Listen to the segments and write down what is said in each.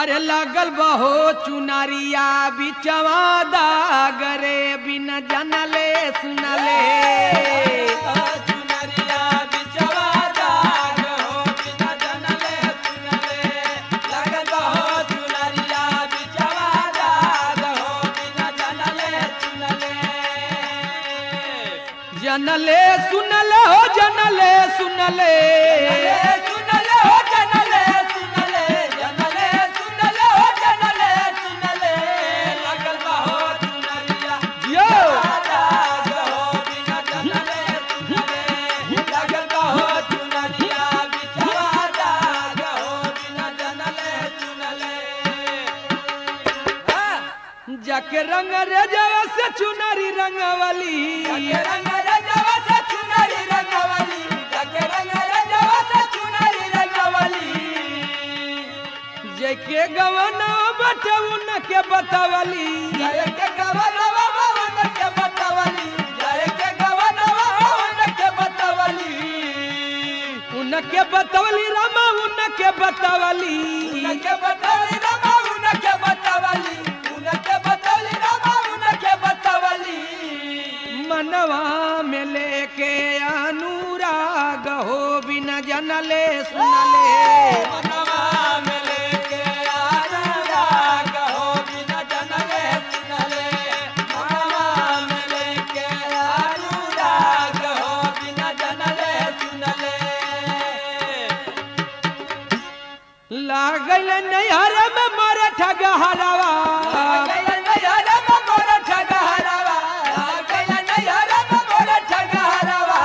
अरे लागल बहो चुनारिया बिचवा दागरे बिना जनले सुनले चुनरिया बिचवा दाग हो बिना जनले सुनले लगल बहो चुनरिया बिचवा दाग हो बिना जनले सुनले जनले सुनले हो जनले सुनले सुनले हो जनले सुनले जनले सुनले हो जनले सुनले लगल बहो चुनरिया यो दाग हो बिना जनले सुनले लगल बहो चुनरिया बिचवा दाग हो बिना जनले सुनले जाके रंग रे जवा से चुनरी रंगवली जाके रंग रंगवा से चुनरी रंगवली जाके रंग रंगवा से चुनरी रंगवली जेके गवना बटे उनके बतावली जय के गवनवा भवन के बतावली जय के गवनवा भवन के बतावली उनके बतावली रामा उनके बतावली उनके बतावली रमा उनके बतावली उनके बतावली रमा उनके बतावली मनवा में लेके अनुराग हो बिना जनले सुनले मनवा में लेके अनुराग हो बिना जनले सुनले मनवा में लेके अनुराग हो बिना जनले सुनले लागल नैहर में मर ठगहरवा गया नैहरा में मोर ठगहरवा गया नैहरा में मोर ठगहरवा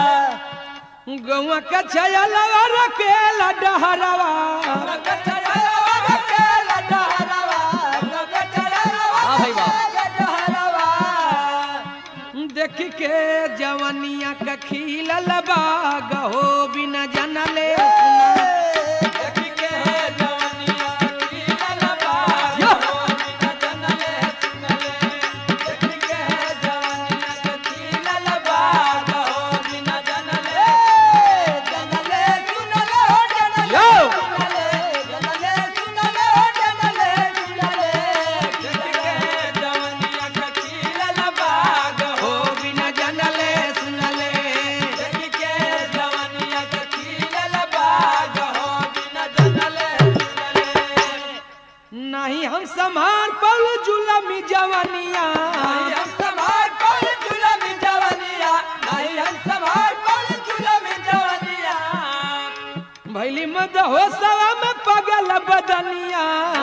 गौआ के छयलवा रखेला डहरवा हाँ भाई देख के जवनिया के खिलल बाग हो बिना जनले सुनले हो बिना जनले सुनले नहीं हम संभार पल जुलमी जवनिया भैली मद हो सवा में पगल बदनिया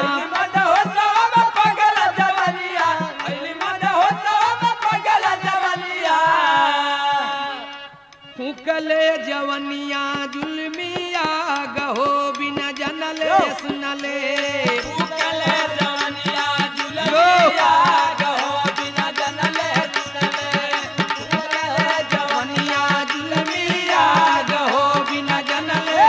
फूकले जवनिया जुलमिया गहो बिना जनले सुनले जवनिया जुलमिया गहो बिना जनले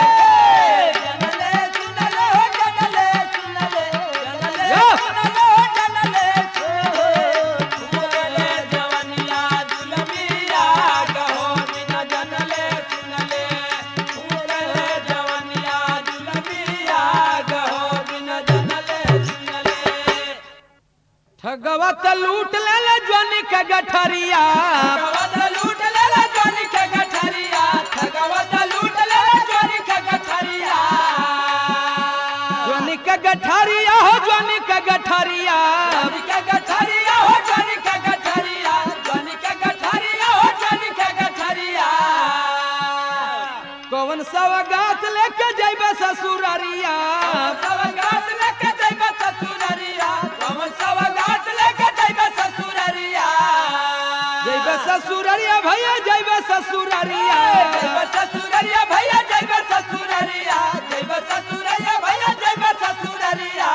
ठगवा त लूट ले जनी के गठरिया जनी के गठरिया हो जनी के गठरिया कौन सवगात लेके जैबे ससुररिया जैबे ससुररिया भैया जैबे ससुररिया ससुररिया भैया जैब ससुररिया जैब ससुररिया भैया जैब ससुररिया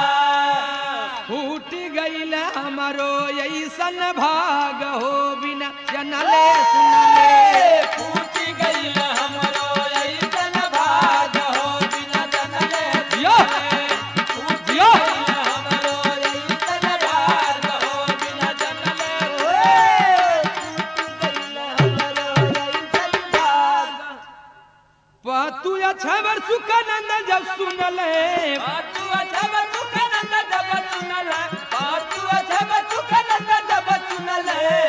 फूट गईल हमारो ऐसन भाग हो बिना जनले सुनले फूटी गईल हमरो ऐसन भाग हो बिना जनले यो फूटी यो गईल हमरो ऐसन भाग हो बिना जनले पतु छबर सुखानंद जब सुनले तू छब सुखनंद जब सुनल पातु छब सुखनंद जब सुनल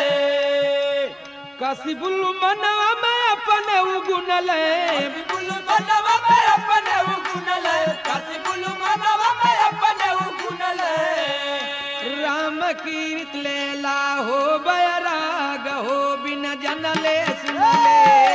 कसिबुल मनवा में अपने उगुनल बुल मनवा में अपने उगुनल काशी बुल मनवा में अपने उगुनल राम कीर्त लेला हो बैराग हो बिन जनले सुनले